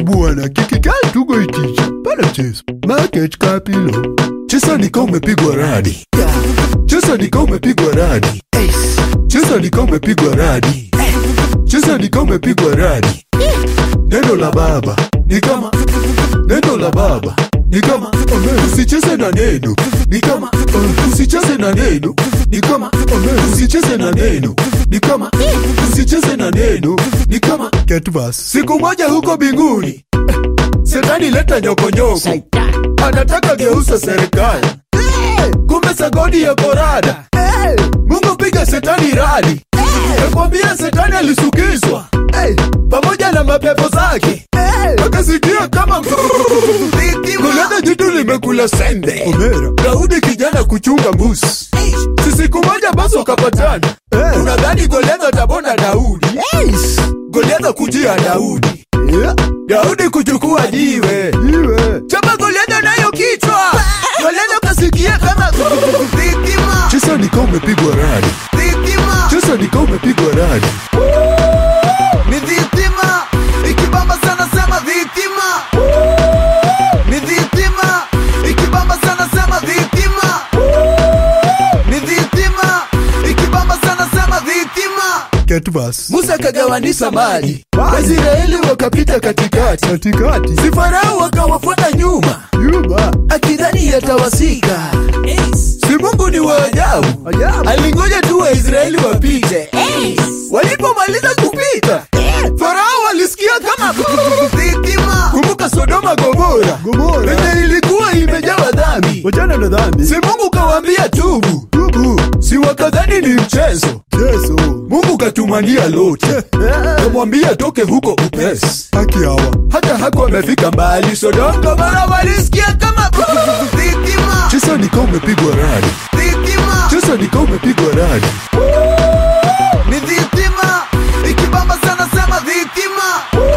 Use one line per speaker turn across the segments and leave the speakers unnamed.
bwana, kikikaa tugo iticha pana cheso market kapilo chesa nika umepigwa radi chesa nika umepigwa radi chesa nika umepigwa radi chesa nika umepigwa radi neno la baba ni kama neno la baba ni kama usicheze na neno ni kama usicheze na neno ni kama usicheze na neno ni kama usicheze na neno ni kama Ketvas. siku moja huko binguni Shetani leta nyokonyoko, anataka geuza serikali, kumbe sagodi ya korada. Mungu piga Shetani radi, nakwambia Shetani alisukizwa pamoja na mapepo zake, akasikia kama kuleta jitu limekula sembe. Daudi kijana kuchunga mbuzi, si siku moja basi wakapatana. Unadhani Goliathi atabona Daudi? Goliathi kujia Daudi Daudi kuchukua jiwe chapa Goliathi nayo kichwa. Goliathi kasikia kama dhitima, chesa nika umepigwa radi, dhitima, chesa nika umepigwa radi, ni dhitima, ikibamba sana sema dhitima, ni dhitima, ikibamba sana sema dhitima, ni dhitima, ikibamba sana sema dhitima.
Ketvas.
Musa akagawanisha maji, Waisraeli wakapita katikati,
Katikati.
si Farao wakawafuata nyuma,
Yuba.
akidhani yatawasika. Si Mungu ni wa ajabu,
Ajabu.
alingoja tu Waisraeli wapite. Walipomaliza kupita, Farao walisikia kama dhitima. Kumbuka Sodoma Gomora,
Gomora.
penye ilikuwa imejawa dhambi.
Wachana na dhambi.
Si Mungu kawaambia tubu,
Tubu.
si wakadhani ni mchezo.
Yesu.
Mungu katumania Loti, kamwambia toke huko upesi.
Haki hawa.
hata hako amefika mbali Sodoma mara walisikia kama dhitima, chesa nika umepigwa radi, dhitima, chesa nika umepigwa radi, ni dhitima, ikibamba sana sema dhitima,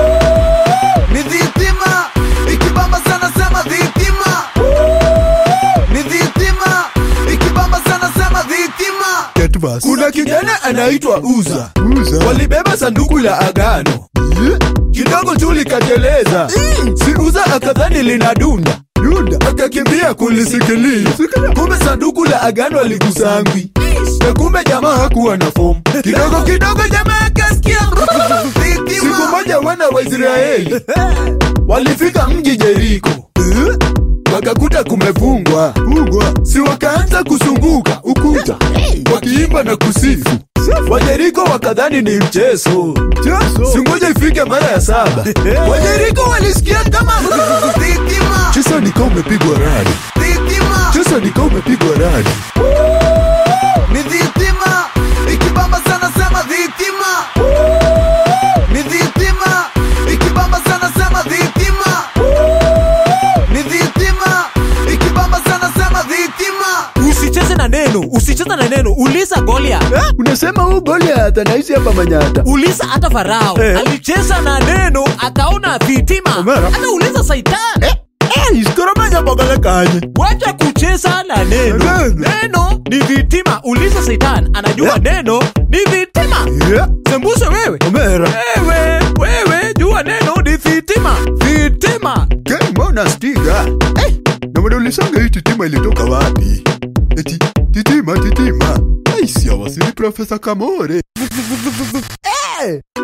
ni dhitima, ikibamba sana sema dhitima, ni dhitima, ikibamba sana sema dhitima.
Ketvas.
Kuna kijana anaitwa Uza,
Uza.
walibeba sanduku la agano kidogo tu likateleza, si Uza akadhani linadunda,
Yuda.
akakimbia kulisikilia, kumbe sanduku la agano alikusangwi, na kumbe jamaa hakuwa na fomu. Kidogo kidogo jamaa akasikia siku moja wana wa Israeli walifika mji Jeriko, wakakuta kumefungwa,
Ugwa.
si wakaanza kusunguka ukuta wakiimba na kusifu. Wajeriko wakadhani ni mchezo,
Yesu.
singoja ifike mara ya saba. Wajeriko walisikia kama dhitima, chesa nika umepigwa radi, dhitima, chesa nika umepigwa radi, ni dhitima, ikibamba sana sema dhitima, ni dhitima, ikibamba sana sema dhitima, ni dhitima, ikibamba sana sema dhitima.
usicheze na neno usicheze na neno uliza golia
Unasema huu Goliath anaishi hapa Manyata.
uliza hata farao
Eh.
alicheza na neno akaona vitima
Omera.
hata uliza saitan
Eh, isikoromanya bogole kanye.
wacha kucheza na neno
Neno.
neno ni vitima uliza saitan anajua
Eh.
neno ni vitima
Yeah.
sembuse wewe
Omera.
wewe wewe jua neno ni vitima vitima
Mbona stiga? Eh, na mbona ulisanga hii titima ilitoka wapi? Eti titima titima. Ai, si awasili Profesa Kamore.